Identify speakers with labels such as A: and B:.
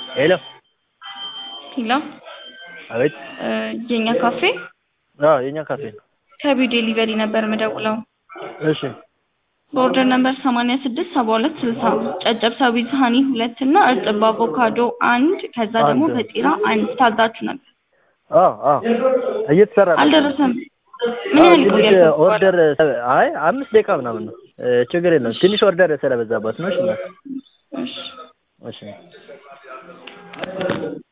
A: ሄሎ
B: ሄሎ
A: አቤት
B: የኛ ካፌ
A: አዎ የኛ ካፌ ነው
B: ከቢው ዴሊቨሪ ነበር የምደውለው
A: እሺ
B: በኦርደር ነምበር ሰማንያ ስድስት ሰባ ሁለት ስልሳ ጨጨብሳ ዊዝ ሀኒ ሁለት እና እርጥብ አቮካዶ አንድ ከዛ ደግሞ
A: አንድ።
B: ፈጢራ አንድ ታዛችሁ ነበር
A: አዎ አዎ እየተሰራ ነው
B: አልደረሰም ምን ያህል
A: ትንሽ
B: ይቆያል
A: ኦርደር አይ አምስት ደቂቃ ምናምን ነው እ ችግር የለም ትንሽ ኦርደር ስለበዛባት ነው እሺ እናት
B: እሺ
A: እሺ